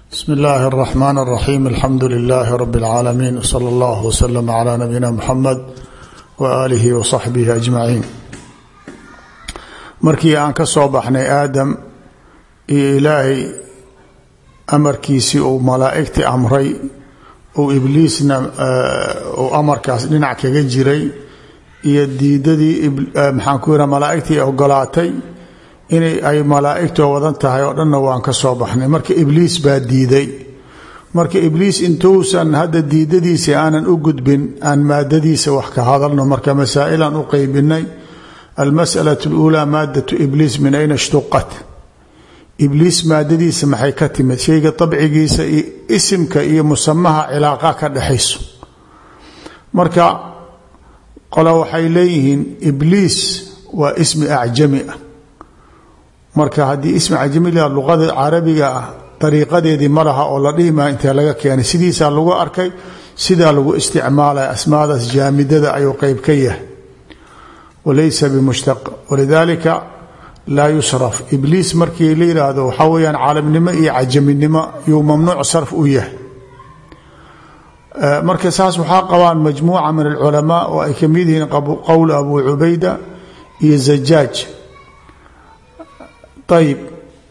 bsmi illaahi اraxmaan اraxiim alxamdu lilaahi rabi اlcaalamiin wsala allah wslama calaa nabiyina muxamed wa aalihi wa saxbihi ajmaciin markii aan ka soo baxnay aadam iyo ilaahay amarkiisii uu malaa'igtii amray uu ibliisna uu amarkaas dhinac kaga jiray iyo diidadii maxaan ku yidhaha malaa'igtii ogolaatay inay ay malaa'igtoo wadan tahay oo dhanna waan ka soo baxnay marka ibliis baa diiday marka ibliis intuusan hadda diidadiisa aanan u gudbin aan maadadiisa wax ka hadalno marka masaa'ilaan u qeybinay almas'alaة اluulaa maadatu ibliis min ayna ishtuqat ibliis maadadiisa maxay ka timid shayga dabcigiisa iyo isimka iyo musamaha cilaaqa ka dhexayso marka qole waxay leeyihiin ibliis waa ismi acjami ah marka haddii ismi cajamila luqada carabiga ah dariiqadeedii ma laha oo la dhihi maa intee laga keenay sidiisaa lagu arkay sidaa lagu isticmaalaya asmaadaas jaamidada ayuu qeyb ka yahay walaysa bimushtaq walidaalika laa yusraf ibliis markii la yidhaahdo waxaa weyaan caalamnimo iyo cajaminimo yuu mamnuuc sarf u yahay marka saas waxaa qabaan majmuuca min alculamaa oo ay kamid yihiin qowl abu cubayda iyo zajaaj ayb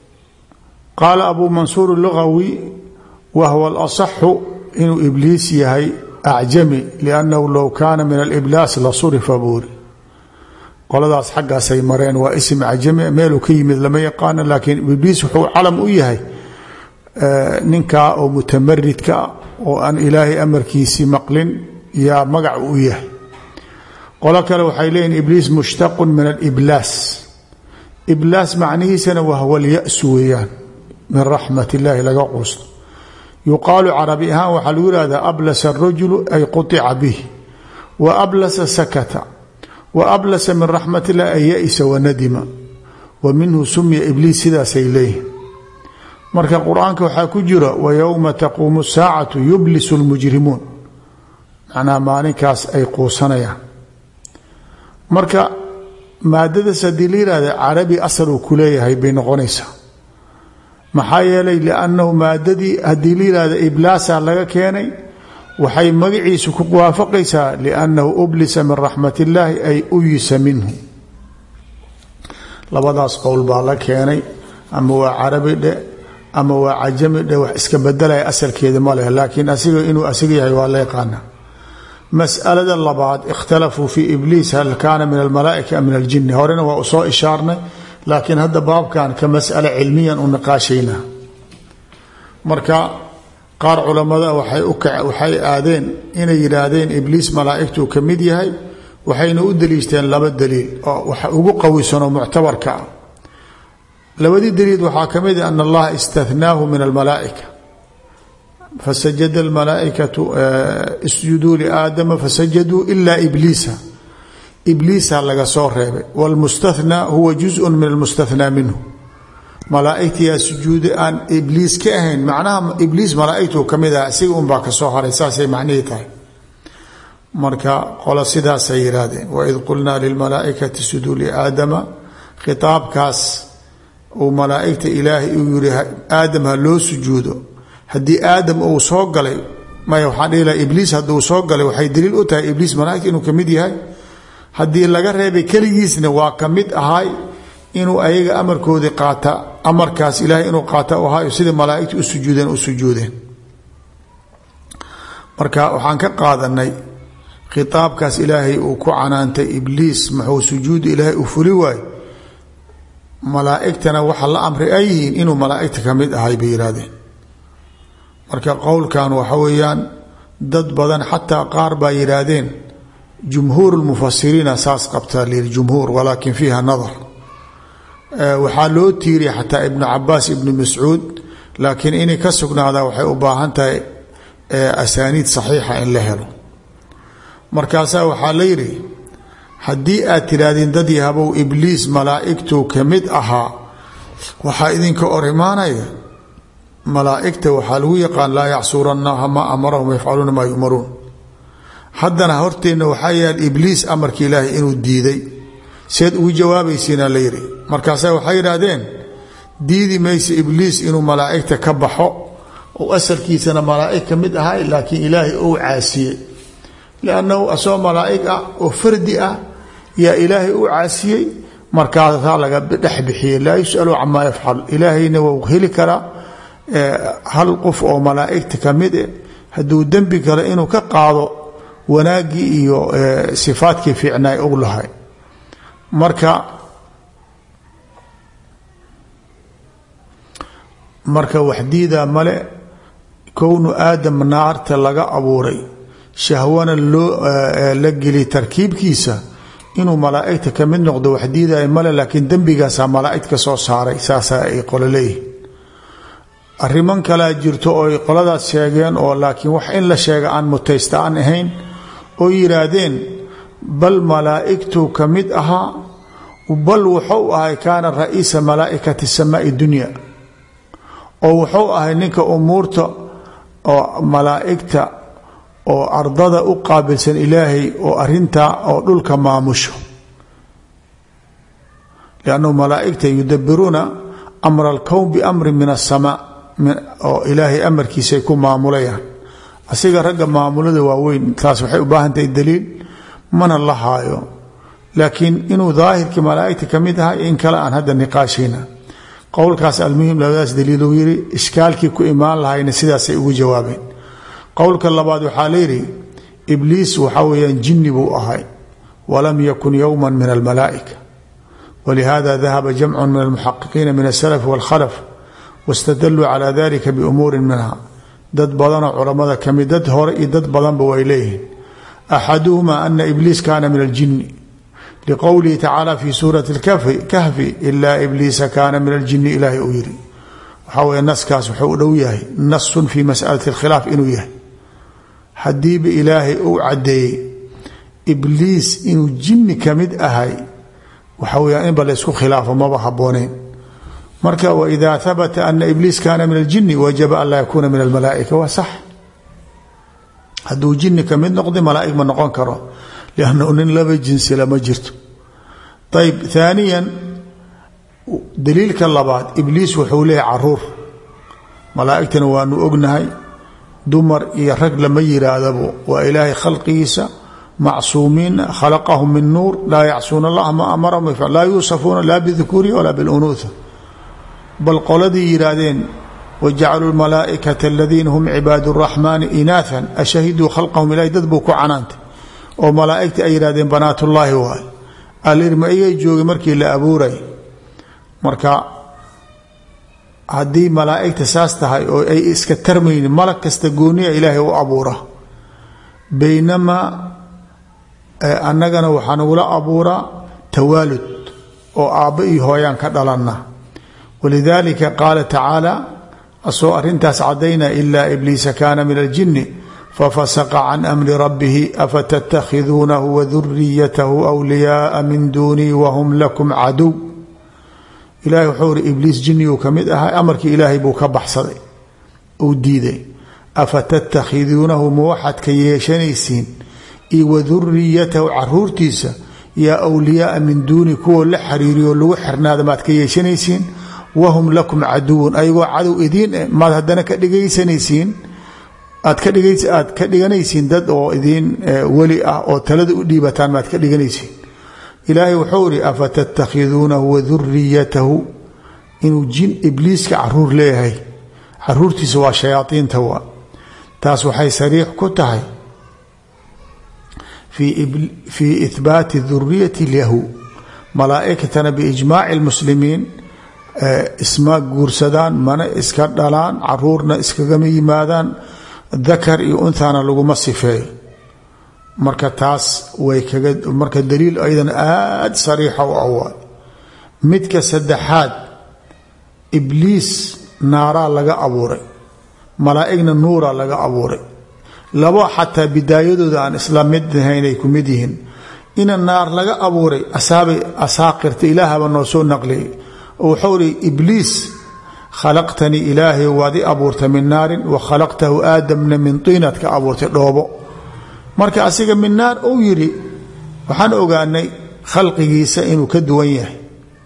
qaala abu mansuur lugawi wa huwa alasaxu inuu ibliis yahay acjami liannahu low kaana min aliblaas la surifa buuri qoladaas xaggaasay mareen waa isim cajami meeluu ka yimid lama yaqaano laakiin ibliis wuxuu calam u yahay ninkaa oo mutamaridka oo aan ilaahay amarkiisii maqlin yaa magac u yahay qolo kale waxay leeyihin ibliis mushtaqun min aliblaas iblaas macnihiisana wahwa lyasu weeyaan min raxmat illaahi laga quusto yuqaalu carabi ahaan waxaa lagu yihahdaa ablasa arajulu ay quطica bih wa ablasa sakata wa ablasa min raxmat illahi ay ya-isa wanadima wa minhu sumiya ibliis sidaasay leeyihin marka qur-aanka waxaa ku jira wa yowma taquumu saacatu yublisu lmujrimuun macnaha maalinkaas ay quusanayaan marka maadadaas haddii la yihahda carabi asal uu ku leeyahay bay noqonaysaa maxaa yeelay liannahu maadadii haddii la yihahda iblaasa laga keenay waxay magaciisu ku waafaqaysaa liannahu ublisa min raxmat illaahi ay uyisa minhu labadaas qowl baa la keenay ama waa carabi dhe ama waa cajami dhe wax iska bedelaya asalkeeda ma leh laakiin asiga inuu asiga yahay waa la yaqaana masalada labaad ikhtalafuu fi ibliis hal kaana min almalaaika am min aljini horena waa usoo ishaarnay laakiin hadda baabkan ka masala cilmiyan u niqaashaynaa marka qaar culamada waxay aadeen inay yidhaahdeen ibliis malaaigtuu ka mid yahay waxayna u daliishteen laba daliil oo waxa ugu qawisanoo muctabarka ah labadii daliil waxaa ka mid an allaha istathnaahu min almalaaika fasajada almalaaikatu isjuduu liaadama fasajaduu ilaa ibliisa ibliisa laga soo reebay wlmustathnaa huwa juzun min almustathnaa minhu malaaigtiyaa sujuuda aan ibliis ka ahayn macnaha ibliis malaaigtuu ka mid aha isiga unbaa ka soo haray saasay macnihii tahay marka qolo sidaasay yihaahdeen waid qulnaa lilmalaaikati suduu liaadama khitaabkaas uu malaaigta ilaahay uu yiri aadam ha loo sujuudo haddii aadam uu soo galay maya waxaan dhihi laha ibliis hadduu soo galay waxay daliil u tahay ibliis malaaigta inuu ka mid yahay haddii laga reebay keligiisna waa ka mid ahay inuu ayaga amarkoodii qaata amarkaas ilaahay inuu qaata u ahaayo sida malaaigta u sujuudeen u sujuudeen marka waxaan ka qaadanay khitaabkaas ilaahay uu ku canaantay ibliis muxuu sujuudu ilaahay u fuli waayo malaaigtana waxa la amray ay yihiin inuu malaaigta ka mid ahay bay yihaahdeen marka qowlkan waxa weeyaan dad badan xataa qaar baa yidhaahdeen jumhuur lmufasiriina saas qabtaa lyii jumhuur walaakin fiiha nadar waxaa loo tiiriya xataa ibnu cabaas ibnu mascuud laakiin inay ka sugnaada waxay u baahan tahay asaaniid saxiixa in la helo markaasaa waxaa la yidhi haddii aad tidhaahdeen dad yahabow ibliis malaa'igtuu ka mid ahaa waxaa idinka or imaanaya malaa'igta waxaa lagu yaqaan laa yacsuura allaha maa amarahum yafcaluuna maa yumaruun haddana horteenna waxaa yaal ibliis amarka ilaahay inuu diiday seed ugu jawaabaysiina la yidhi markaasa waxay yidhaahdeen diidi maysa ibliis inuu malaa'igta ka baxo oo asalkiisana malaa'ig ka mid ahay laakiin ilaahay ou caasiyey liannahu asagoo malaa'ig ah oo fardi ah yaa ilaahay u caasiyey markaasaa laga dhex bixiyey laa yus'alu camaa yafcal ilaahayna wou heli karaa hal qof oo malaa'igta ka mid eh hadduu dembi kale inuu ka qaado wanaaggii iyo sifaadkii fiicnaay og lahay marka marka waxdiida male kownu aadam naarta laga abuuray shahwana loo la geli tarkiibkiisa inuu malaa'igta ka mid noqdo waxdiiday male laakiin dembigaasaa malaa'igta soo saaray saasaa ay qolo leeyihin arriman kalea jirto oo ay qoladaas sheegeen oo laakiin wax in la sheega aan mutaysta aan ahayn oo yidhaahdeen bal malaa'igtuu ka mid ahaa bal wuxuu ahay kaana ra'iisa malaa'ikati samaai dunya oo wuxuu ahay ninka umuurta oo malaa'igta oo ardada u qaabilsan ilaahay oo arintaa oo dhulka maamusho liannahu malaa'igta yudabiruuna amra alkown biamrin min asamaa oo ilaahay amarkiisay ku maamulayaan asiga ragga maamulada waaweyn taas waxay u baahan tahay daliil mana la haayo laakiin inuu daahirkii malaa'igta ka mid ahay in kale aan hadda niqaashayna qowlkaas almuhim labadaas daliiluu yiri ishkaalkii ku imaan lahayna sidaasay ugu jawaabeen qowlka labaad waxaa layidhi ibliis waxaa weyaan jinni buu ahay walam yakun yowma min almalaa'ika walihada dahaba jamcu min almuxaqiqiina min asalaf wاlkhalaf wاstadaluu cala dalika biumuurin minha dad badanoo culammada kamid dad hore iyo dad badanba way leeyihiin axaduhuma ana ibliis kaana min aljini liqowlihi tacaala fi suurati kahfi ilaa ibliisa kaana min aljini ilaahay uu yiri waxaa weye naskaas wuxuu u dhow yahay nasun fi masalati اlkhilaaf inuu yahay haddiiba ilaahay uu caddeeyey ibliis inuu jinni ka mid ahay waxa weya inba laysku khilaafo maba habooneyn marka wإida habata ana ibliis kaana min اljini wajaba an laa yakuuna min almalaa'ika waa sax hadduu jini ka mid noqday malaa'ig ma noqon karo liannahu nin laba jinsila ma jirto ayb ثaaniya daliilka labaad ibliis wuxuu leeyahy caruur malaa'igtana waanu ognahay dumar iyo rag lama yiraahdabo waa ilaahay khalqigiisa macsuumiin khalaqahum min nuur laa yacsuuna allah ma amarahum laa yuusafuuna laa bidukuurihi walaa biاlunuuha bal qoladii yihaahdeen wajacaluu malaaئikata aladiina hum cibaad الraxmaani inaathan ashahiduu khalqahum ilahay dad buu ku canaantay oo malaa'igta ay yihahdeen banaatullaahi waay alirma ayay joogay markii la abuuray marka haddii malaa'igta saas tahay oo ay iska tarmaynin malag kasta gooniya ilaahay u abuura baynamaa annagana waxaa nagula abuuraa tawaalud oo aabba iyo hooyaan ka dhalanna walidaalika qaala tacaala asoo arintaas cadayna ilaa ibliisa kaana min aljini fafasaqa can amri rabbihi afatattakhiduunahu waduriyatahu wliyaaa min duunii wahum lakum caduw ilahay wuxuu iri ibliis jiniguu ka mid ahaa amarkii ilaahay buu ka baxsaday uu diiday afatattakhiduunahu ma waxaad ka yeeshanaysiin iyo waduriyatahu caruurtiisa yaa wliyaaa min duuni kuwa la xiriiriyo lagu xirnaada maad ka yeeshanaysiin wahum lakum caduwun ayagoo cadow idiin eh maad haddana ka dhigaysanaysiin aad ka dhig aad ka dhiganaysiin dad oo idiin weli ah oo talada u dhiibataan maad ka dhiganaysiin ilaahay wuxuu ihi afatattakhiduunahu waduriyatahu inuu jin ibliiska caruur leeyahay caruurtiisa waa shayaaiinta waa taas waxay sariix ku tahay fii ihbaati duriyati lyahu malaaikatana biijmaaci lmuslimiin isma guursadaan mana iska dhalaan caruurna iskagama yimaadaan dakar iyo unthana laguma sifeeyo marka taas way kaga marka daliil aydan aada sariixa u awaay midka saddexaad ibliis naaraa laga abuuray malaa'igna nuuraa laga abuuray labo xataa bidaayadooda aan isla mid ahayn ay ku mid yihiin ina naar laga abuuray asaabay asaaqirta ilaahaba noo soo naqliyay oo wuxuu ihi ibliis khalaqtanii ilaahay waad i abuurtay min naarin wa khalaqtahu aadamna min tiinaad ka abuurtay dhoobo marka asiga min naar uu yidhi waxaan ogaanay khalqigiisa inuu ka duwan yahay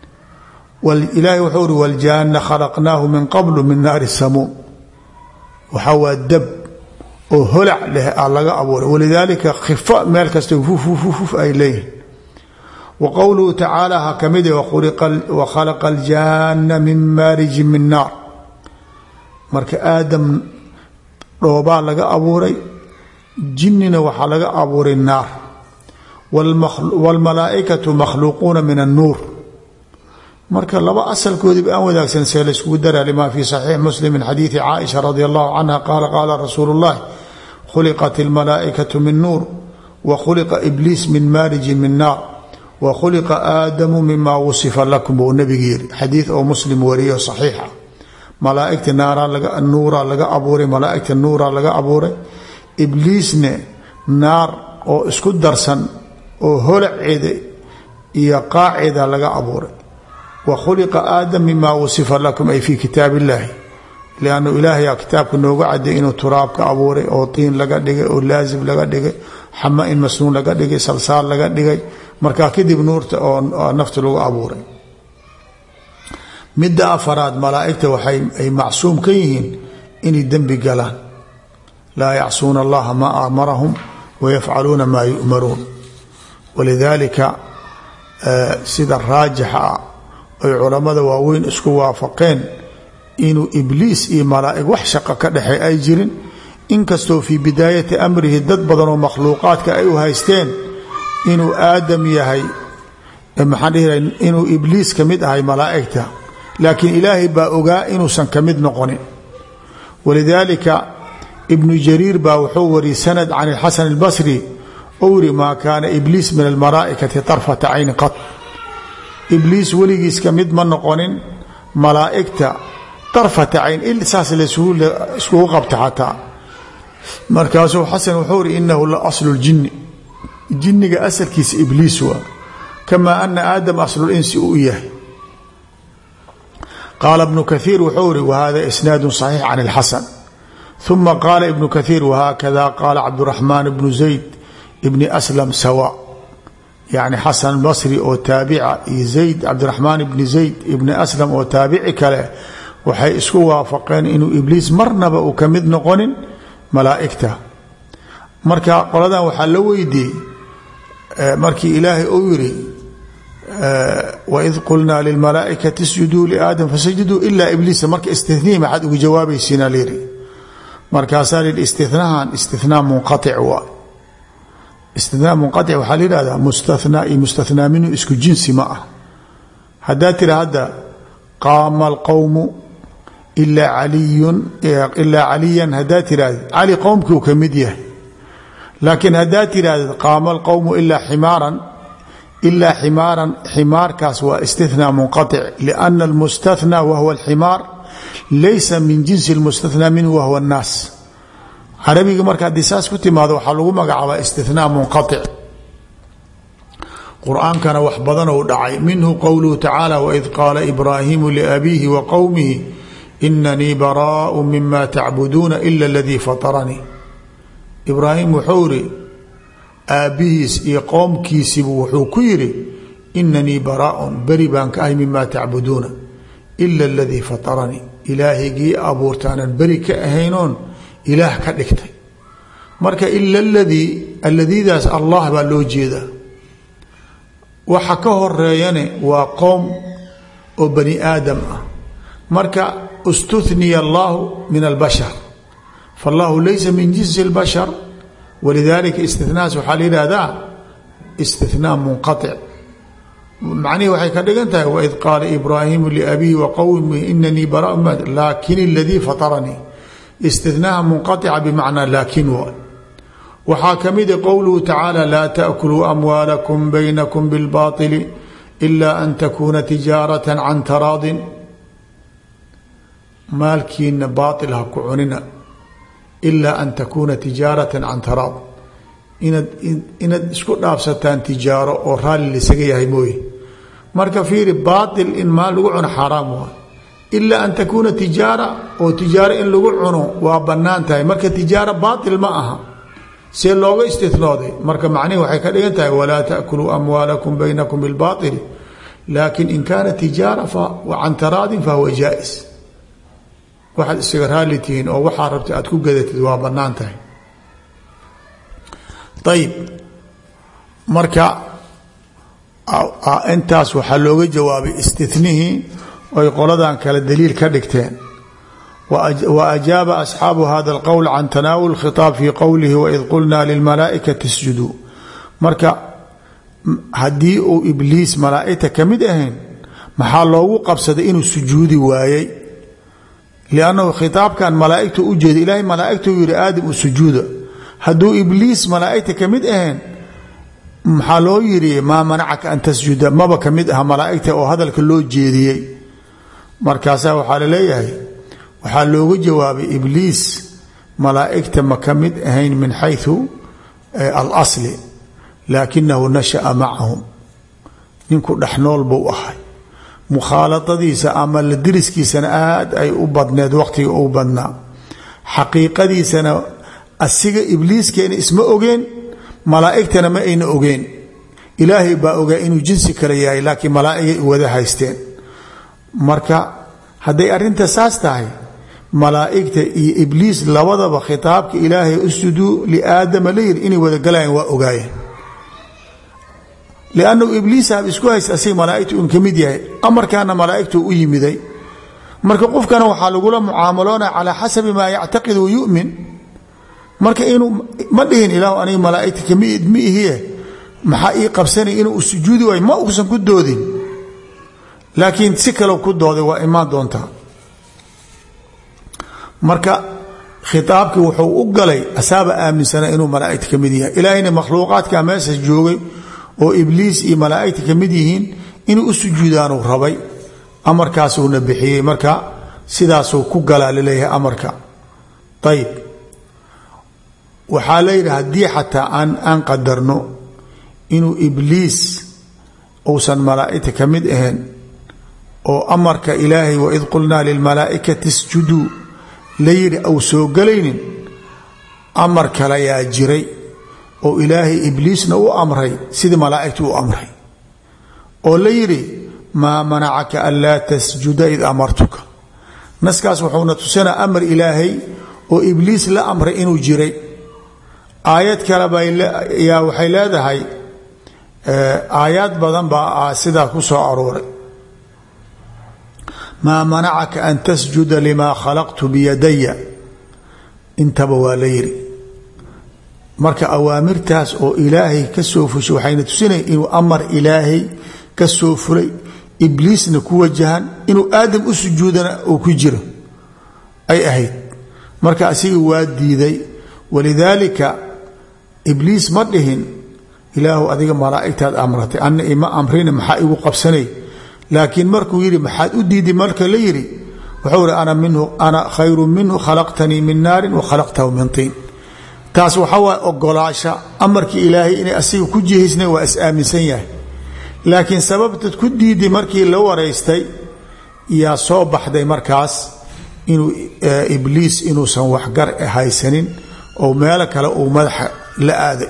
ilaahay wuxuu ihi waljaana khalaqnaahu min qablu min naari samuum waxaa waa dab oo holac leh a laga abuuray walidaalika khifa meel kasta fufufuf ay leeyihin wa qowluhu tacaala ha ka mid wa khalaqa aljaana min maarijin min naar marka aadam dhoobaa laga abuuray jinnina waxaa laga abuuray naar wاlmalaaئikaةu makhluuquuna min الnuur marka laba asalkoodiiba aan wadaagsan see layskugu dara lima fi صaxiix muslim min xadiiثi caaisha radi allahu canha qaala qaala rasuulu الlahi khuliqat اlmalaaئikaةu min nuur wa khuliqa ibliis min maarijin min naar wa khuliqa aadamu mima wasifa lakum buu nabiga yiri xadiid oo muslim wariyo صaxiixa malaaigta nuuraa laga abuuray malaaigta nuuraa laga abuuray ibliisne naar oo isku darsan oo holaceeda iyo qaaceeda laga abuuray wa khuliqa aadam mima wasifa lakum ay fi kitaab illaahi liannu ilaahayaa kitaabka nooga caday inuu turaab ka abuuray oo tiin laga dhigay oo laazim laga dhigay xama in masnuun laga dhigay salsaal laga dhigay markaa kadib nuurta oo nafta lagu abuuray midda afaraad malaaigta waxay ay macsuum ka yihiin inay dembi galaan laa yacsuuna allaha maa amarahum wayafcaluuna maa yu'maruun walidaalika sida raajixa ah ay culammada waaweyn isku waafaqeen inuu ibliis iyo malaa'ig wax shaqo ka dhexey ay jirin inkastoo fii bidaayati amrihi dad badan oo makhluuqaadka ay u haysteen inuu aadam yahay maxaan dhihi inuu ibliis ka mid ahay malaa'igta laakiin ilaahay baa ogaa inuusan ka mid noqonin walidaalika ibnu jariir baa wuxuu wariyey sanad can ilxasan albasri ou yiri maa kaana ibliis min almalaa'ikati tarfata cayni qad ibliis weligiis ka mid ma noqonin malaa'igta tarfata cayn il saas laiskugu qabta xataa markaasuu xasan wuxuu iri inahu la aslu ljinni jinniga asalkiisa ibliis waa kamaa ana aadam aslulinsi uu yahay qaala ibnu kaiir wuxuu iri wahada isnaadu صaxiix can اlxasan ثuma qaala ibnu kaiir whakada qaala cabduraxmaan bnu zayd bni aslam sawa yani xasan basri oo taabica iyo zayd cabdiraxmaan ibni zayd ibni aslam oo taabici kale waxay isku waafaqeen inuu ibliis marnaba uu ka mid noqonin malaa'igta marka qoladan waxaa la weydiiyey markii ilaahay uu yiri waid qulnaa lilmalaaikati isjuduu liaadam fasajaduu ilaa ibliisa marka istihnihi maxaad ugu jawaabaysiina lyiri markaasaa lihi istinahan istinaa munqaic waa istinaa munqaic waxaa la yihahdaa mustathnaa iyo mustathnaa minhu isku jinsi ma ah haddaad tira hadda qaama alqowmu ilaa caliyun ilaa caliyan haddaad tirahdid cali qowmkii uu ka mid yahay laakiin haddaad tirahdid qaama alqowmu ilaa ximaaran ilaa ximaaran ximaarkaas waa istithnaa munqaic liana almustathnaa wahwa alximaar laysa min jinsi lmustathnaa minhu wahwa annaas carabiga marka haddii saas ku timaado waxaa lagu magacaabaa istithnaa munqaic qur-aankana wax badanou dhacay minhu qowluhu tacaala waid qaala ibraahimu liabiihi wa qowmihi inanii baraau mima tacbuduuna ila aladii fataranii ibraahim wuxuu iri aabbihiis iyo qoomkiisibu wuxuu ku yidhi inanii baraaun beri baan ka ahay mima tacbuduuna ila aladii fataranii ilaahigii abuurtaanan beri ka ahaynoon ilaah ka dhigtay marka ila aladii alladiidaas allah baa loo jeedaa waxa ka horeeyane waa qoom oo bani aadam ah marka istuniya allahu min albashar faallahu laysa min jinsi اlbashar walidalika istinaas waxaa la yihahdaa istinaa munqaic macnihii waxay ka dhigan tahay waid qaala ibraahimu liabihi wa qowmihi inanii bara laakin اladii fataranii istinaha munqaica bimacnaa laakin waa waxaa ka mida qowluhu tacaala laa taakuluu amwaalakum baynakum bilbaطili ila an takuuna tijaarata can taraadin maalkiina baail ha ku cunina ilaa an takuuna tijaarata can taraad inaad inaad isku dhaafsataan tijaaro oo raalli lisaga yahay mooye marka fiiri baail in maal lagu cuno xaaraam waa ilaa an takuuna tijaara oo tijaaro in lagu cuno waa bannaan tahay marka tijaaro baail ma aha see looga istinooday marka macnihi waxay ka dhigan tahay walaa taakuluu amwaalakum baynakum bilbaili laakin in kaana tijaara can taraadin fahuwa jaais waxaad isaga raali tihiin oo waxaa rabta aad ku gadatid waa bannaan tahay ayib marka intaas waxaa looga jawaabay istinihii oy qoladan kale daliil ka dhigteen wa ajaaba asxaabu hada alqowl can tanaawul khitaab fii qowlihi waid qulnaa lilmalaaikati isjuduu marka haddii uu ibliis malaaigta ka mid ahayn maxaa loogu qabsaday inuu sujuudi waayey liannahu khitaabkan malaaigtu u jeeda ilaahay malaaigtuu yihi aadam u sujuuda hadduu ibliis malaaigta ka mid ahayn maxaa loo yidhi maa manacaka an tasjuda maba ka mid aha malaaigta oo hadalka loo jeediyey markaasaa waxaa laleeyahay waxaa looga jawaabay ibliis malaaigta ma ka mid ahayn min xayu alasli laakinahu nasha'a macahum ninku dhexnool buu ahay mukhaaladadiisa ama la diriskiisana aad ay u badneed waqtiga u badnaa xaqiiqadiisana asiga ibliiskeena isma ogeen malaaigtana ma ayna ogeen ilaahay baa ogaa inuu jinsi kale yahay laakiin malaaigay wada haysteen marka hadday arrinta saas tahay malaaigta iyo ibliis labadaba khitaabka ilaahay usjuduu liaadama la yiri inay wada galayaan waa ogaayeen liannahu ibliisaab isku haysta asiga malaaigta un ka mid yahay amarkaana malaaigtu u yimiday marka qofkana waxaa lagula mucaamaloonaya calaa xasabi maa yactaqid wayumin marka inuu ma dhihin ilaah aniga malaaigta kamid ma ihiye maxaa ii qabsanay inuu sujuudi waayo ma uusan ku doodin laakiin si kale ku dooday waa imaan doontaa marka khitaabkii wuxuu u galay asaaba aaminsana inuu malaaigta ka mid yahay ilaahayna makhluuqaadka meesha joogay oo ibliis iyo malaaigta ka mid yihiin inuu u sujuudaanuu rabay amarkaasuuna bixiyey marka sidaasuu ku galaa laleeyahay amarka ayib waxaa la yidhi haddii xataa aan aan qadarno inuu ibliis uusan malaaigta ka mid ahayn oo amarka ilaahay waid qulnaa lilmalaaikati isjuduu la yidhi au soo gelaynin amar kale yaa jiray oo ilaahay ibliisna u amray sidii malaaigtu u amray oo la yidhi maa manacaka an laa tasjuda id amartuka naskaas wuxuuna tusinaa amar ilaahay oo ibliis la amray inuu jiray aayad kale byaa waxay leedahay aayaad badan baa sidaa ku soo arooray maa manacaka an tasjuda limaa khalaqtu biyadaya intaba waa la yidhi marka awaamirtaas oo ilaahay ka soo fushay waxayna tusinaya inuu amar ilaahay ka soo fulay ibliisna ku wajahan inuu aadam u sujuudana uu ku jiro ay ahayd marka asiga waa diiday walidaalika ibliis ma dhihin ilaahu adiga malaa'igtaad amratay anna ima amrina maxaa igu qabsanay laakiin markuu yidhi maxaad u diiday marka la yidhi wuxuu ihi ana minhu ana khayru minhu khalaqtanii min naarin wa khalaqtahu min tiin taas waxa waa ogolaasha amarkii ilaahay inay asiga ku jihaysna waa is aaminsan yahay laakiin sababtad ku diiday markii la waraystay yaa soo baxday markaas inuu ibliis inuusan waxgar haysanin oo meelo kale uu madaxa la aaday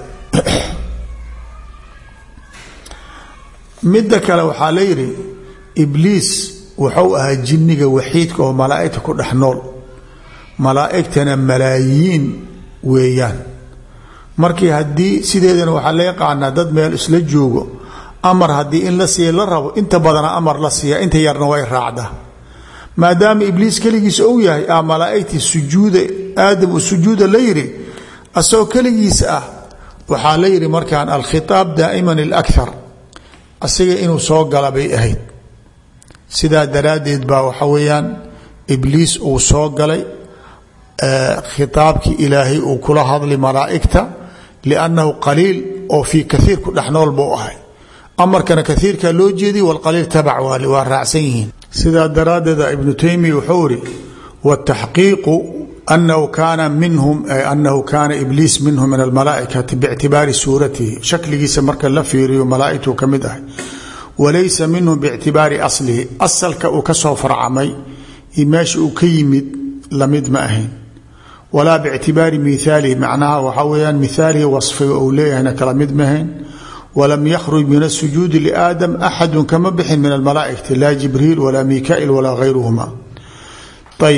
midda kale waxaa la yidhi ibliis wuxuu ahaa jinniga waxiidka oo malaa'igta ku dhex nool malaa'igtana malaayiin weeyaan markii haddii sideedana waxaa la yaqaanaa dad meel isla joogo amar haddii in la siiya la rabo inta badana amar la siiya inta yarna way raacdaa maadaama ibliis keligiisa ou yahay a malaaigtii sujuuda aadam sujuuda la yidhi asagoo keligiisa ah waxaa la yidhi markaan alkhitaab daa'iman ilakthar asiga inuu soo gala bay ahayd sidaa daraaddeed baa waxa weeyaan ibliis uu soo galay khitaabkii ilaahay uu kula hadlay malaa'igta liannahu qaliil oo fii kaiir ku dhex nool buu ahay amarkana kaiirkaa loo jeediy walqaliil tabac waa raacsan yihiin sidaa daraaddeeda ibnu taymiya wuxuu ihi wataxqiiqu anahu kaana minhum anahu kaana ibliis minhum min almalaaikati biictibaari suuratihi shakligiisa marka la fiiriyo malaaigtuu ka mid ahay walaysa minhum biictibaari aslihi asalka uu ka soo farcamay iyo meesha uu ka yimid lamid ma ahayn walaa bictibaari miaalihi macnaha waxaa weyaan miaalihi wasfiga uu leeyahayna kala mid mahayn walam yakhruj min asujuudi liaadam axadu kama bixin min almalaaikati laa jibriil walaa mikail walaa hayruhuma ayb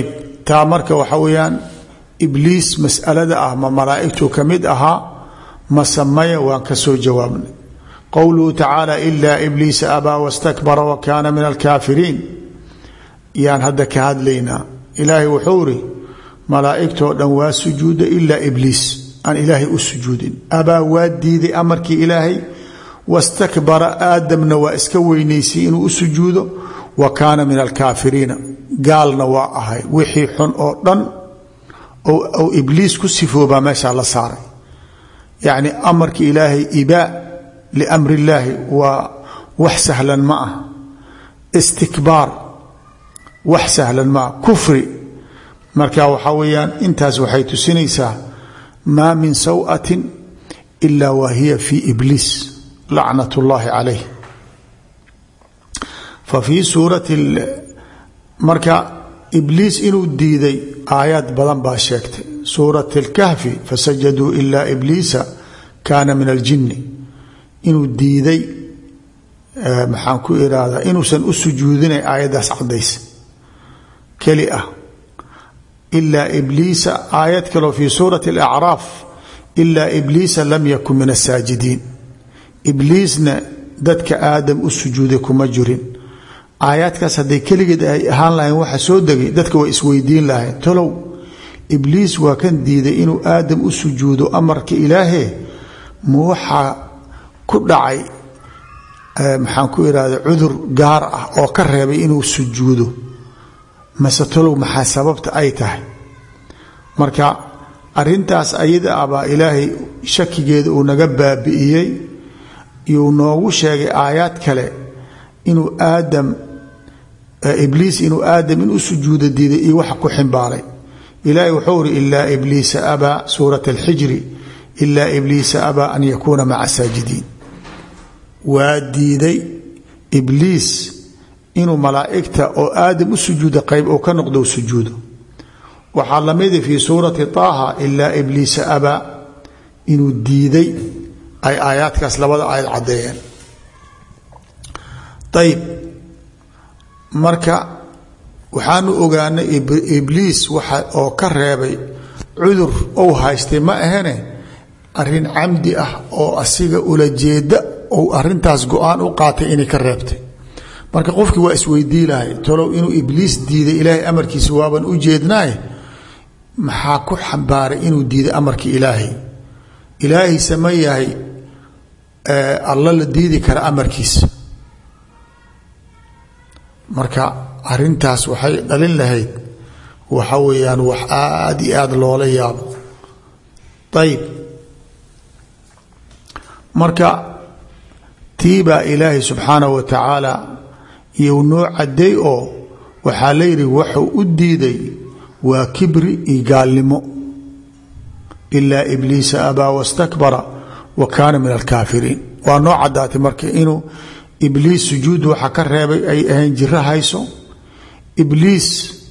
taa marka waxa weeyaan ibliis masalada ah ma malaa'igtuu ka mid ahaa ma samaya waan ka soo jawaabnay qowluhu tacaala ilaa ibliisa abaa wastakbara wa kaana min alkaafiriin yaan hadda ka hadlaynaa ilaahay wuxuu iri malaa'igtoo dhan waa sujuuda ilaa ibliis aan ilaahay u sujuudin abaa waa diiday amarkii ilaahay wastakbara aadamna waa iska weynaysay inuu u sujuudo wa kaana min alkaafiriina gaalna waa ahay wixii xun oo dhan ou ibliis ku sifoobaa meeshaa la saaray yacni amarka ilaahay ibaa liamri illaahi waa wax sahlan ma ah istikbaar wax sahlan ma ah kufri marka waxaa weeyaan intaas waxay tusinaysaa maa min sawatin ila wa hiya fi ibliis lacnat اllahi calayh fa fii suurati marka ibliis inuu diiday aayaad badan baa sheegtay suurat اlkahfi fasajaduu ila ibliisa kaana min aljini inuu diiday maxaan ku irahdaa inuusan u sujuudinay aayaddaas cadaysa keli ah ilaa ibliisa aayad kaloo fii suurati alacraaf ilaa ibliisa lam yakun min asaajidiin ibliisna dadka aadam u sujuuday kuma jirin aayaadkaas hadday keligeed ay ahaan lahayn waxa soo degay dadka way isweydiin lahayn tolow ibliis waa kan diiday inuu aadam u sujuudo amarka ilaahee ma waxaa ku dhacay maxaan ku irahda cudur gaar ah oo ka reebay inuu sujuudo mase tolow maxaa sababta ay tahay marka arintaas ayada ah baa ilaahay shakigeeda uu naga baabi'iyey iyuu noogu sheegay aayaad kale inuu aadam ibliis inuu aadam in u sujuudo diiday iyo waxa ku ximbaaray ilaahay wuxuu uri ilaa ibliisa abaa suurat alxijri ilaa ibliisa abaa an yakuuna maca saajidiin waa diiday ibliis inuu malaa'igta oo aadam u sujuuda qayb oo ka noqdo sujuudo waxaa lamida fii suurati taaha ilaa ibliisa abaa inuu diiday ay aayaadkaas labada aayad caddeeyeen ayib marka waxaanu ogaanay ibliis waxa oo ka reebay cudur ou haystay ma ahene arin camdi ah oo asiga ula jeeda ou arintaas go-aan u qaatay inay ka reebtay marka qofkii waa isweydii lahay tolow inuu ibliis diiday ilaahay amarkiisa waaban u jeednaaye maxaa ku xambaaray inuu diiday amarka ilaahay ilaahay sama yahay alla la diidi kara amarkiisa marka arintaas waxay dhalin lahayd waxa weeyaan wax aad iyo aada loola yaabo ayib marka tii baa ilaahay subxaanahu wa tacaala iyo noo cadeey oo waxaa la yidhi waxuu u diiday waa kibri iyo gaalnimo ilaa ibliisa abaa wastakbara wa kaana min alkaafiriin waa noo cadaatay marka inuu ibliis sujuud waxa ka reebay ay ahayn jiro hayso ibliis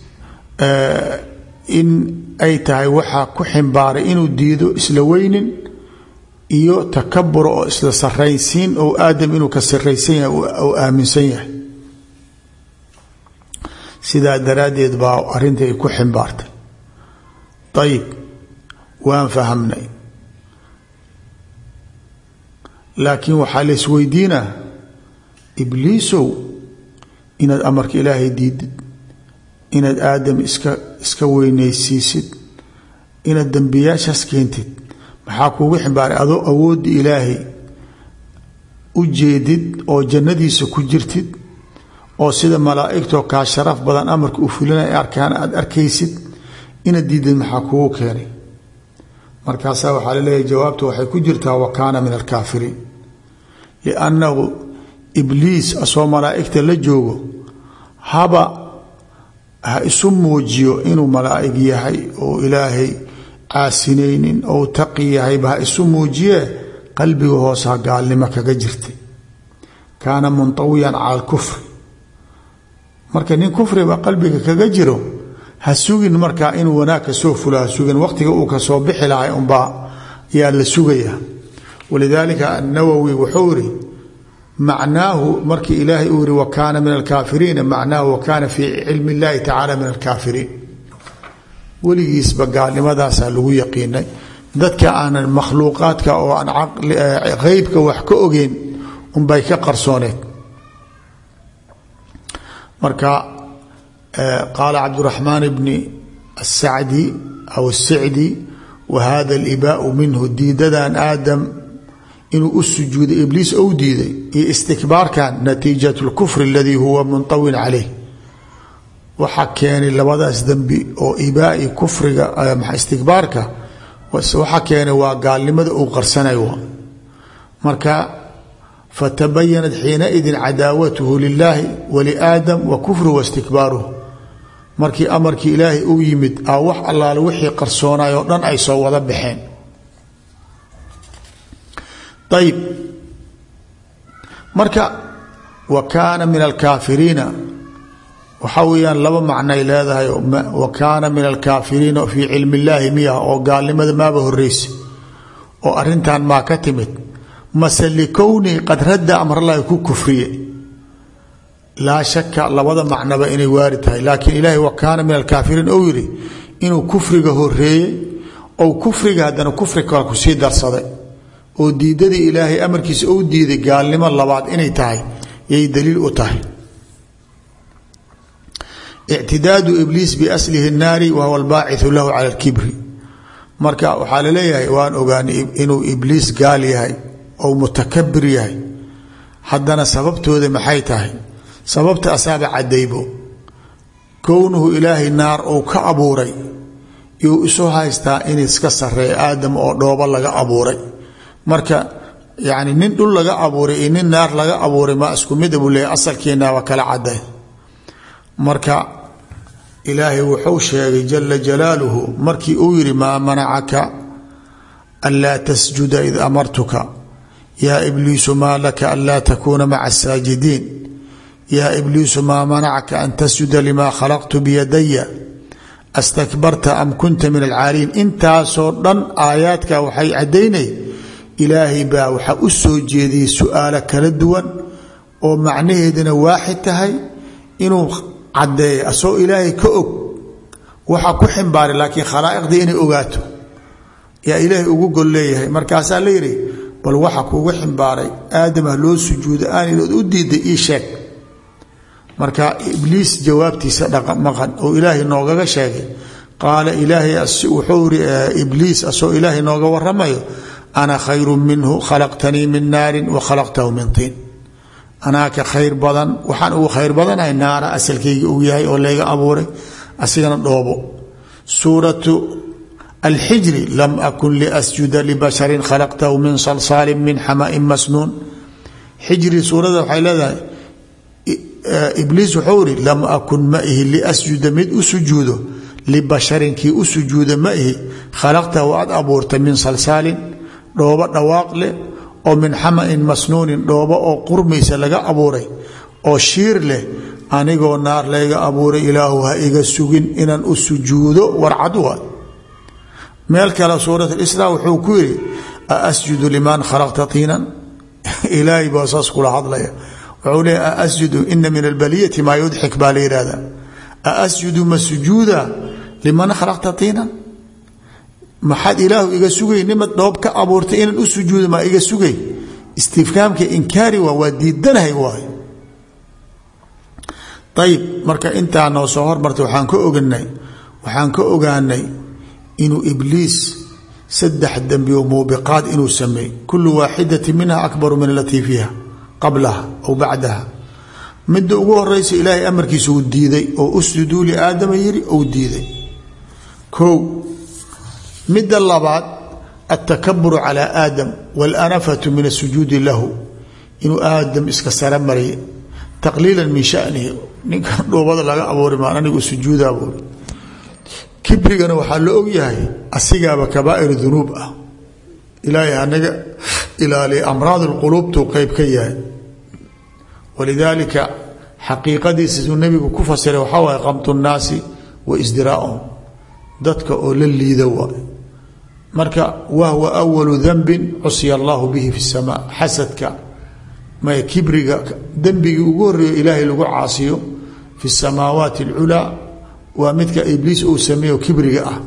in ay tahay waxaa ku ximbaaray inuu diido isla weynin iyo takabura oo isla saraysiin oo aadam inuu ka saraysan yahay oo aaminsan yahay sidaa daraaddeed baa arrinta ay ku ximbaartay ayib waan fahamnay laakiin waxaa la isweydiinaa ibliisow inaad amarka ilaahay diidid inaad aadam iska iska weynaysiisid inaad dembiyaashaas keentid maxaa kuugu ximbaaray adoo awoodda ilaahay u jeedid oo jannadiisa ku jirtid oo sida malaa'igtoo kaa sharaf badan amarka u fulinaya arkaan aada arkaysid inaad diidid maxaa kugu keenay markaasaa waxaa laleeyahay jawaabta waxay ku jirtaa wa kaana min alkaafiriin liannahu ibliis asoo malaa'igta la joogo haba ha isu muujiyo inuu malaa'ig yahay oo ilaahay caasinaynin ou taqi yahayba ha isu muujiyee qalbiga hoosaa gaalnimo kaga jirtay kaana muntawiyan cala alkufri marka nin kufriba qalbiga kaga jiro ha sugin markaa inuu wanaag ka soo fulo ha sugin waqtiga uu kasoo bixi lahay unbaa yaa la sugaya walidaalika annawowi wuxuu iri macnaahu markii ilaahay uu yihi wa kaana min alkaafiriina macnaahu wa kaana fii cilmi اllahi tacala min alkaafiriin weligiisba gaalnimadaasaa lagu yaqiinay dadka aanan makhluuqaadka oo aan qeybka wax ka ogeyn unbay ka qarsooneed marka qaala cabduraxmaan bni asacdi aw asicdi wa hada alibaau minhu diidadan aadam inuu u sujuuday ibliis ou diiday iyo istikbaarkan natiijat lkufri aladii huwa munطawin caleyh waxaa keenay labadaas dembi oo ibaai kufriga istikbaarka waxaa keenay waa gaalnimada uu qarsanay marka fatabayanat xiinaidin cadaawatuhu lilaahi waliaadam wa kufruhu wastikbaaruhu markii amarkii ilaahay uu yimid a wax allaale wixii qarsoonay oo dhan ay soo wada baxeen ayib marka wa kaana min alkaafiriina waxaa weeyaan laba macnay leedahay wa kaana min alkaafiriina fii cilmi illaahi miya oo gaalnimada maaba horeysa oo arintan maa ka timid mase likownii qad radda amrallaahi ku kufriye laa shaka labada macnaba inay waari tahay laakiin ilaahay wa kaana min alkaafiriin ou yidhi inuu kufriga horeeyey ou kufriga haddana kufri kale kusii darsaday oo diidadii ilaahay amarkiisa ou diiday gaalnimo labaad inay tahay yay daliil u tahay ictidaadu ibliis biaslihi naari wahuwa albaaciu lahu cala lkibri marka waxaa laleeyahay waan ogaanay inuu ibliis gaal yahay ou mutakabir yahay haddana sababtooda maxay tahay sababta asaaba cadaybo kownuhu ilaahay naar uu ka abuuray yuu isu haystaa in iska sareeya aadam oo dhoobo laga abuuray marka yani nin dhul laga abuuray iyo nin naar laga abuuray ma isku mid buu leeyahy asalkiinaaba kala caday marka ilaahay wuxuu sheegay jala jalaaluhu markii uu yihi maa manacaka anlaa tasjuda id amartuka yaa ibliisu maa laka anlaa takuuna maca asaajidiin yaa ibliisu maa manacaka an tasjuda limaa khalaqtu biyadaya astakbarta am kunta min alcaaliin intaasoo dhan aayaadka waxay caddaynay ilaahay baa waxaa u soo jeediyey su-aalo kala duwan oo macnaheeduna waaxid tahay inuu caddeeya asagoo ilaahay ka og waxaa ku ximbaaray laakiin khalaa'iqdii inay ogaato yaa ilaahay ugu gol leeyahay markaasaa la yidhi bal waxa kuugu ximbaaray aadamah loo sujuudo aanidood u diiday ii sheeg marka ibliis jawaabtiisa dhaqmaqan oo ilaahay noogaga sheegay qaala ilaahay wuxuu iri ibliis asagoo ilaahay nooga waramayo ana khayru minhu khalaqtanii min naarin wa khalaqtahu min tiin anaa ka khayr badan waxaan ugu khayr badanahay naara asalkayga uu yahay oo layga abuuray asigana dhoobo suuratu alxijri lam akun liasjuda libasharin khalaqtahu min salsaalin min xamain masnuun xijri suurada waxay leedahay ibliis wuxuu iri lam akun ma ihi liasjuda mid u sujuudo libasharin kii u sujuuda ma ihi khalaqtahu aad abuurtay min salsaalin dhoobo dhawaaq leh oo min xamain masnuunin dhoobo oo qurmaysa laga abuuray oo shiir leh anigoo naar layga abuuray ilaahu ha iga sugin inaan u sujuudo warcad waa meel kale suurat isra wuxuu ku yidhi aasjudu liman khalaqta tiinan ilaahay baa saas kula hadlaya wuxuu leeya aasjudu ina min albaliyati maa yudxik baa la yihahda aasjudu ma sujuuda liman khalaqta tiinan maxaad ilaahu iga sugay nimad dhoob ka abuurtay inaan u sujuudo maa iga sugay istifkaamka inkaari waa waa diidanahay waay ayib marka intaa noo soo hormartay waxaan ka oganay waxaan ka ogaanay inuu ibliis saddex dembi oo muubiqaad inuu sameey kulu waaxidati minha akbaru min alatii fiiha qablaha aw bacdaha midda ugu horeysa ilaahay amarkiisa uu diiday oo usjuduu liaadama yiri ou diiday ko midda labaad altakaburu calى aadam waاlanafatu min asujuudi lahu inuu aadam iska sara mariya taqliila min shanihi ninkan dhoobada laga abuuri maan anigu sujuuda buuri kibrigana waxaa la ogyahay asigaaba kabaa'ir dunuub ah ilaahay anaga ilaaliya amraad اlquluubtuu qeyb ka yahay walidaalika xaqiiqadiisa suu nebigu ku fasiray waxaa waay qamtu nnaasi wa isdiraaahum dadka oo la liida waay marka wahwa awalu danbin cusya allahu bihi fi اsamaa xasadka may kibriga dembigii ugu horeeyo ilaahay lagu caasiyo fi الsamaawaati اlculaa waa midka ibliis uu sameeyo kibriga ah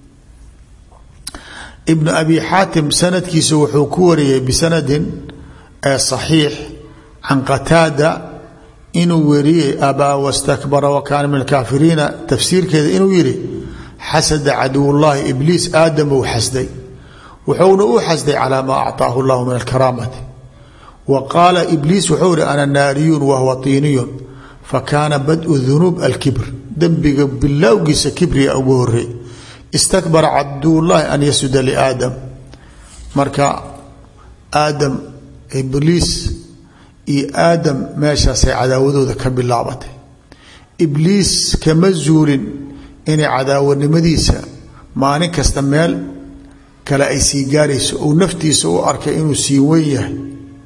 ibnu abi xaatim sanadkiisa wuxuu ku wariyey bisanadin saxiix can qataada inuu weriyey abaa wastakbara wa kaana min alkaafiriina tafsiirkeeda inuu yihi xasada caduwullaahi ibliis aadam uu xasday wuxuuna u xasday calaa maa acطaahu llahu min alkaraamati wa qaala ibliis wuxuu ihi ana naariyun wahuwa tiiniyun fakaana badu dunuub alkibr dembiga bilowgiisa kibriga ugu horey istakbara cabdullaahi an yasuda liaadam marka aadam ibliis iyo aadam meeshaasay cadaawadooda ka bilaabatay ibliis kama zuulin inay cadaawanimadiisa maalin kasta meel kale ay sii gaarayso ou naftiisa u arkay inuu sii weyn yahay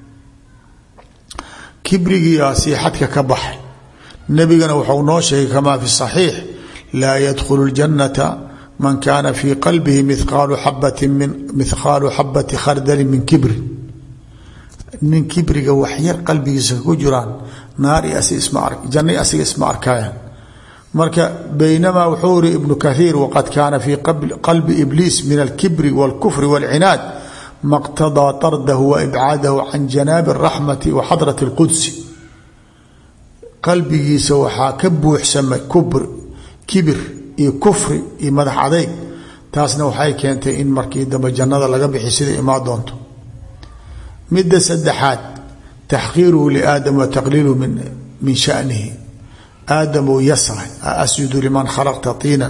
kibrigiiaa sii xadka ka baxay nebigana wuxuu noo sheegay kamaa fi saxiix laa yadkhulu ljannata man kaana fii qalbihi miqaalu xabati min mithqaalu xabati khardalin min kibrin nin kibriga waxyar qalbigiisa ku jiraan naari janna asiga isma arkayaan marka baynamaa wuxuu iri ibnu kaiir waqad kaana fii qalbi ibliis min alkibri wاlkufri wاlcinaad maqtadaa tardahu wa ibcaadahu can janaabi اraxmati wa xadrat اlqudsi qalbigiisa waxaa ka buuxsamay kibir iyo kufri iyo madax adeyg taasna waxay keentay in markii dambe jannada laga bixi sida imaa doonto midda saddexaad taxqiiruhu liaadam wa taqliiluhu min shanihi aadamuu yasray asjudu liman khalaqta tiinan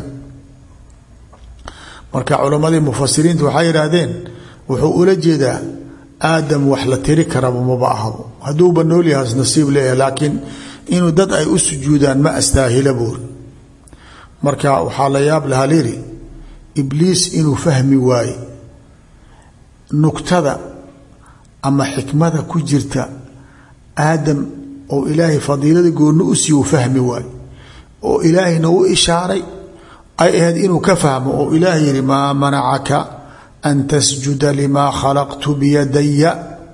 marka culammadii mufasiriinta waxay yidhaahdeen wuxuu ula jeedaa aadam wax la tiri karaba maba ahabo hadduuba noolyahaas nasiib leeyahay laakiin inuu dad ay u sujuudaan ma astaahila buuri marka waxaa la yaab lahaa liri ibliis inuu fahmi waaye nugtada ama xikmada ku jirta aadam oo ilaahay fadiilada goonni u siiy uu fahmi waayo oo ilaahayna u ishaaray ay ahayd inuu ka fahmo oo ilaahay yihi maa manacaka an tasjuda limaa khalaqtu biyadaya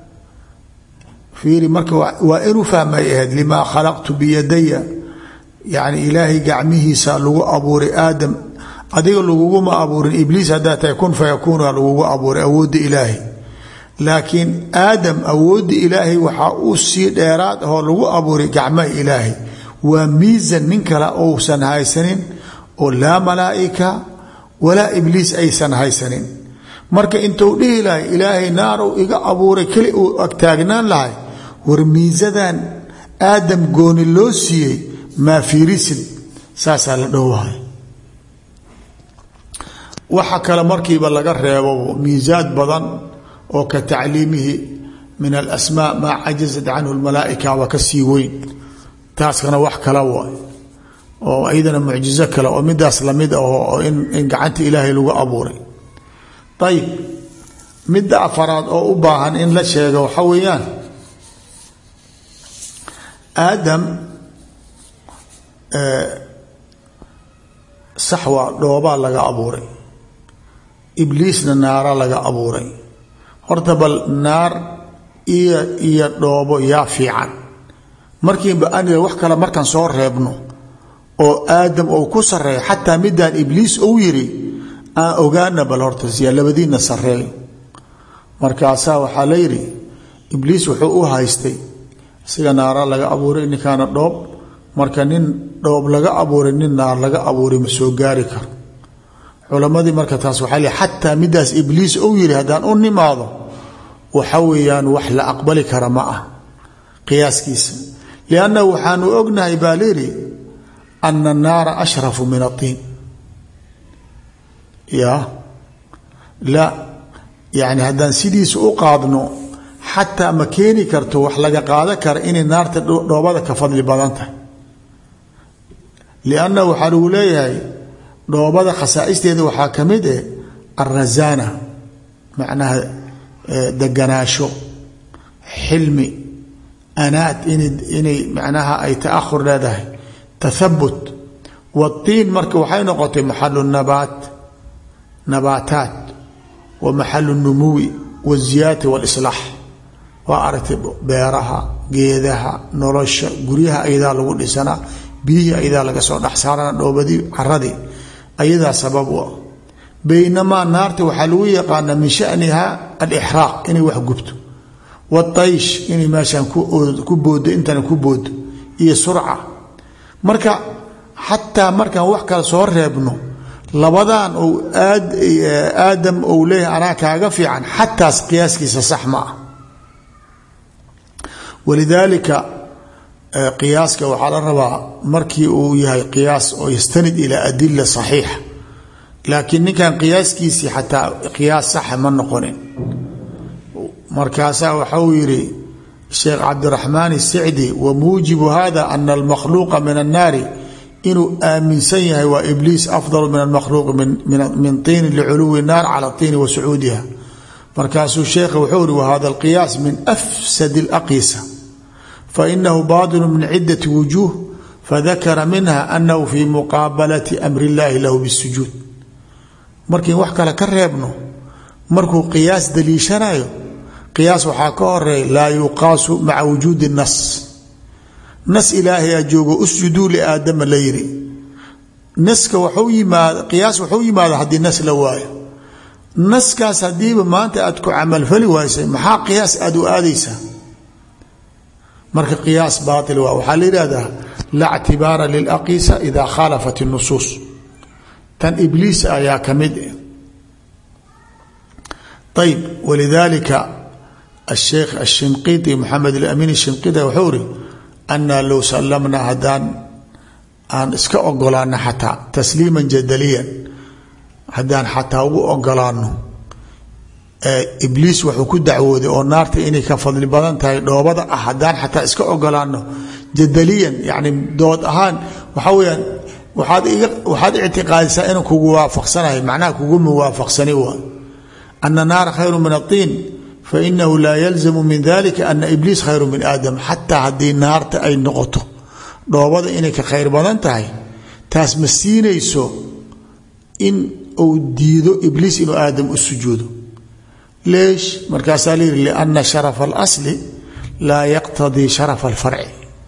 fiiri marka waa inuu fahmay ahayd limaa khalaqtu biyadaya yacni ilaahay gacmihiisa lagu abuuray aadam adiga laguguma abuurin ibliis haddaa tahay kun fayakuuna lagugu abuuray awoodda ilaahay laakiin aadam awoodda ilaahay waxaa uu sii dheeraad ahoo lagu abuuray gacmaha ilaahay waa miisan nin kale ousan haysanin oo laa malaa'ika walaa ibliis aysan haysanin marka intuu dhihi lahay ilaahay naarow iga abuuray keli uu agtaagnaan lahay war miisadan aadam gooni loo siiyey maa fiirisin saasaa la dhowahay waxa kale markiiba laga reebo miisaad badan oo ka tacliimihi min alasmaa maa cajazat canhu lmalaaika waa ka sii weyn taaskana wax kala waay oo iyadana mucjizo kale oo midaas lamid ah in gacanta ilaahay lagu abuuray ayib midda afaraad oo u baahan in la sheego waxa weeyaan aadam sax waa dhoobaa laga abuuray ibliisna naara laga abuuray horta bal naar iyo iyo dhoobo yaa fiican markiiba aniga wax kale markaan soo reebno oo aadam ou ku sareeyo xataa midaan ibliis ou yiri aan ogaana bal horta siya labadiina sareeyo markaasaa waxaa la yidhi ibliis wuxuu u haystay isaga naara laga abuuray ninkaana dhoob marka nin dhoob laga abuuray nin naar laga abuuray ma soo gaari karo culamadii marka taas waxaa le xataa midaas ibliis ou yiri haddaan u nimaado waxa weeyaan wax la aqbali kara ma ah qiyaaskiisa liannahu waxaanu ognahay baa layidhi ana annaara ashrafu min atiin ya la yani haddaan sidiisa u qaadno xataa ma keeni karto wax laga qaada kara inay naarta dhoobada ka fadli badan tahay liannahu waxaa lagu leeyahay dhoobada khasaa'isteeda waxaa ka mid eh alrasaana macnaha deganaasho xilmi anaad inay macnaha ay taahur leedahay tathabut watiin marka waxay noqotay maxalu nabaat nabaataat wa maxalu numuwi waziyaati walislaax waa aragtay beeraha geedaha nolosha guryaha ayadaa lagu dhisanaa biyihii ayadaa laga soo dhex saarana dhoobadii caradii ayadaa sabab u ah baynamaa naarta waxaa lagu yaqaanaa min shaniha alixraaq inay wax gubto wataysh inay meeshaan ku boodo intana ku boodo iyo surca marka xataa markaan wax kale soo reebno labadan ou aadam ou leeyahay anaa kaaga fiican xataas qiyaaskiisa sax ma ah walidaalika qiyaaska waxaa la rabaa markii uu yahay qiyaas oo yastanid ilaa adila saxiixa laakiin ninkan qiyaaskiisii xataa qiyaas saxa ma noqonin markaasaa waxa uu yidhi sheekh cabdiraxmaan isicdi wa muujibu hada ana almakhluuqa min annaari inuu aaminsan yahay waa ibliis afdal min almakhluuqi min tiini liculuwi naar cala tiini wa sacuudiha markaasuu sheekha wuxuu ihi wahada alqiyaas min afsad اlaqisa fainahu baطinu min cidati wujuuh fadakara minha anahu fi muqaabalati amri اllahi lahu bاsujuud markiin wax kale ka reebno markuu qiyaas daliishanayo qiyaas waxaa ka horeeya laa yuqaasu maca wujuudi nas nas ilaahay a joogo usjuduu liaadama la yiri naska waxu yimaad qiyaas waxuu yimaada haddii nas la waayo naskaas haddiiba maanta aad ku camalfali waysay maxaa qiyaas aada u aadaysaa marka qiyaas baail waa waxaa la yihahdaa laa ctibaara lilaqiisa ida khaalafat اnusuus tan ibliis ayaa ka mid ayb walidalika asheekh ashinqiti maxamed alamin ashinqiti wuxuu iri anaa low sallamnaa haddaan aan iska ogolaano xataa tasliiman jadaliyan haddaan xataa ugu ogolaano ibliis wuxuu ku dacwooday oo naarta inay ka fadli badan tahay dhoobada ah haddaan xataa iska ogolaano jadaliyan yani dood ahaan waxaa weyaan waaad waxaad ictiqaadisaa inuu kugu waafaqsanahay macnaha kugu muwaafaqsani waa ana naara khayru min atiin fainahu laa yalzamu min dalika ana ibliis khayru min aadam xataa haddii naarta ay noqoto dhoobada inay ka khayr badan tahay taas ma siinayso in uu diido ibliis inuu aadam u sujuudo leesh markaasaa la yihi liana sharafa alasli laa yaqtadii sharafa alfarci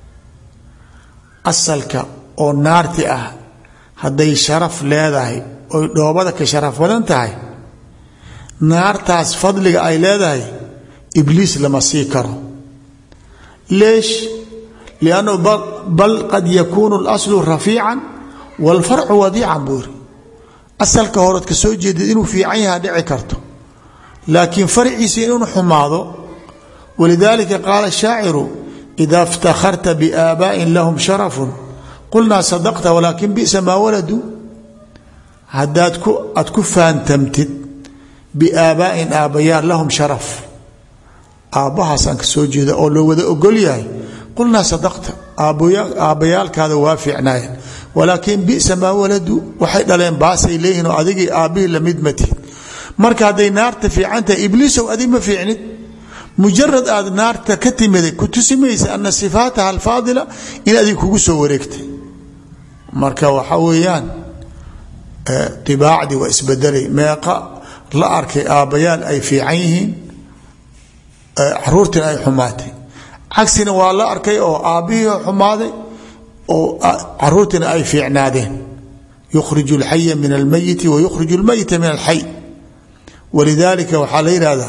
asalka oo naarti ah hadday sharaf leedahay oy dhoobada ka sharaf badan tahay naartaas fadliga ay leedahay ibliis lama sii karo leesh liannahu bal qad yakuunu اlaslu rafiican wاlfarcu wadiican buu yiri asalka horead ka soo jeedid inuu fiican yaha dhici karto laakiin farciisa inuu xumaado walidalika qaala shaaciru ida اftakharta biaabaءin lahum sharafu qulnaa sadaqta walaakin bisa maa waladuu haddaad aad ku faantamtid biaabaa'in aabbayaal lahum sharaf aabbahaasaan ka soo jeeda oo loo wada ogol yahay qulnaa sadaqta aabbayaalkaada waa fiicnaayeen walaakiin bisa maa waladuu waxay dhaleen baasay leeyihin oo adigii aabbihii lamid matihid marka hadday naarta fiican tahay ibliisow adig ma fiicnid mujarad aad naarta ka timiday ku tusimaysa ana sifaataha alfaadila in adig kugu soo wareegtay marka waxa weeyaan ibaacdii waa isbedelay meeqa la arkay aabbayaal ay fiican yihiin caruurtina ay xumaatay cagsina waa la arkay oo aabbihii xumaaday oo caruurtina ay fiicnaadeen yukhriju اlxaya min almayiti wa yukhriju اlmayita min alxay walidalika waxaa la yihahdaa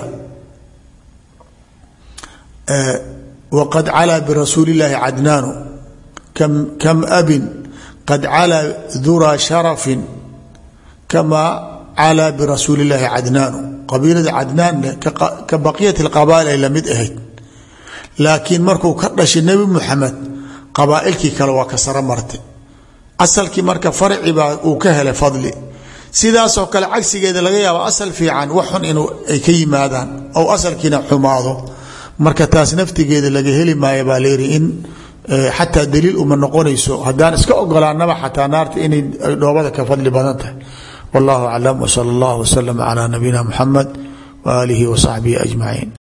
wqad calaa birasuuli اllaahi cadnaanu kam abin qad calaa duraa sharafin kamaa calaa birasuuli اllaahi cadnaanu qabiilada cadnaanne ka baqiyat اqabaail ay lamid ahayd laakiin markuu ka dhashay nebi muxamed qabaailkii kale waa ka saro martay asalkii marka farci baa uu ka helay fadli sidaasoo kale cagsigeeda laga yaabo asal fiican wax xun in ay ka yimaadaan ou asalkiina xumaado marka taas naftigeeda laga heli maayo baa layidhi in xataa daliil uma noqonayso haddaan iska ogolaanaba xataa naarta inay dhoobada ka fadli badan tahay wallahu aclam wsala allah wslama calaa nabiyina muxamed waaalihi wasaxbihi ajmaciin